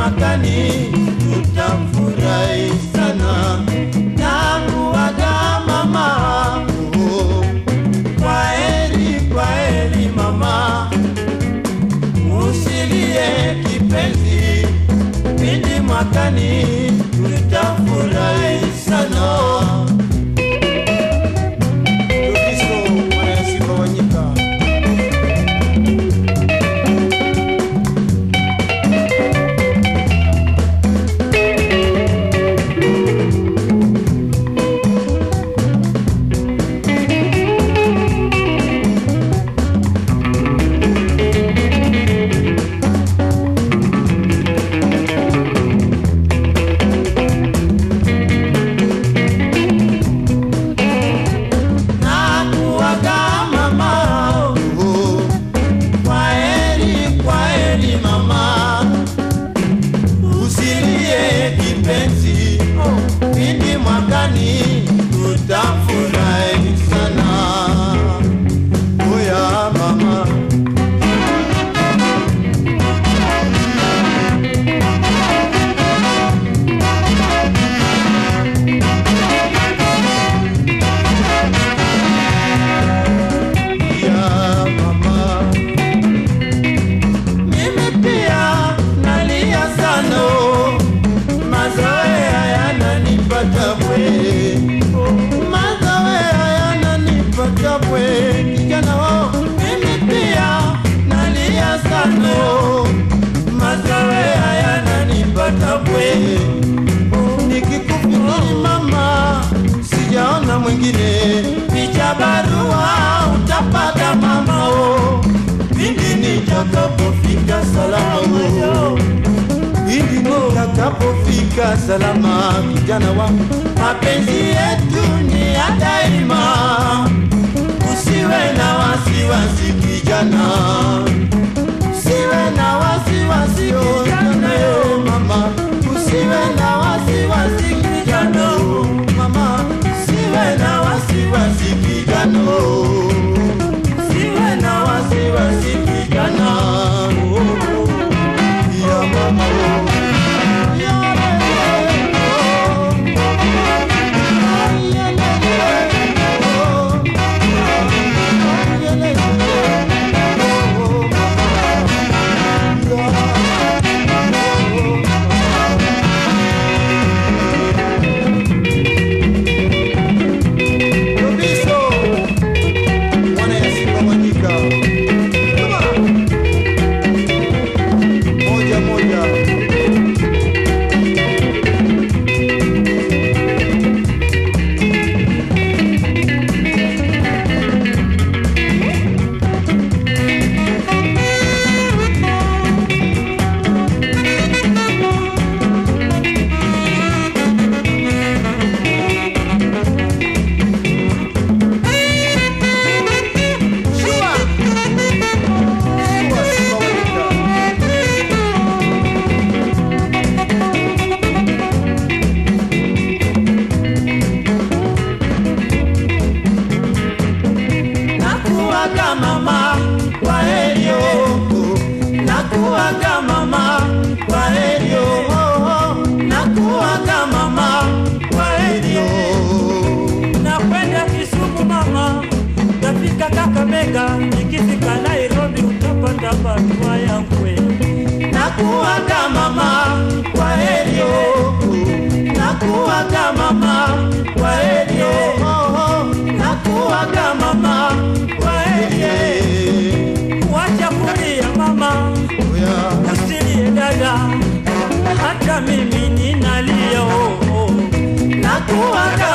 mwakani tutamfurahi sana na kuaga mama oh. Kwa heri, kwa heri mama, usilie kipenzi, pindi mwakani tutafurahi sana. Kristo mwana Simba wa nyika. na kuaga mama oh. Kwa heri, kwa heri mama, usilie kipenzi, pindi mwakani tutafurahi sana. Oya mama, ya mama mimi pia nalia sana, mazoea yananipata bwe, mazoea yananipata bwe, kijana wao, mimi pia nalia sana, mazoea yananipata bwe, nikikufikiri mama, sijaona mwingine, picha barua utapata mama oh pindi nitakapofika salama oh. pindi nitakapofika salama kijana wangu mapenzi yetu ni ya daima usiwe na wasiwasi kijana usiwe na wasiwasi kijana yo mama usiwe na wasiwasi kijana oh, mama usiwe na wasiwasi kijana oh. Siwe na wasiwasi kijana oh, oh, ya mama oh. Ya lele, oh. Ya lele, oh. Ya lele, oh, mama. Rubiso, mwana ya Simba Mwanyika. Come on. Moja moja. Shua. Shua Simba Mwanyika. Nakuaga mama, kwa heri oh. Nakuaga mama, kwa heri oh. Nakuaga mama, kwa heri oh. nakwenda Kisumu mama, tafika Kakamega, nikifika Nairobi utapata barua yangu wewe. Nakuaga mama, kwa heri oh. Nakuaga mama, kwa heri oh. Nakuaga mama, kwa heri Wacha kulia mama, oh. Yeah. usilie dada, hata mimi ninalia oh, oh. Nakuaga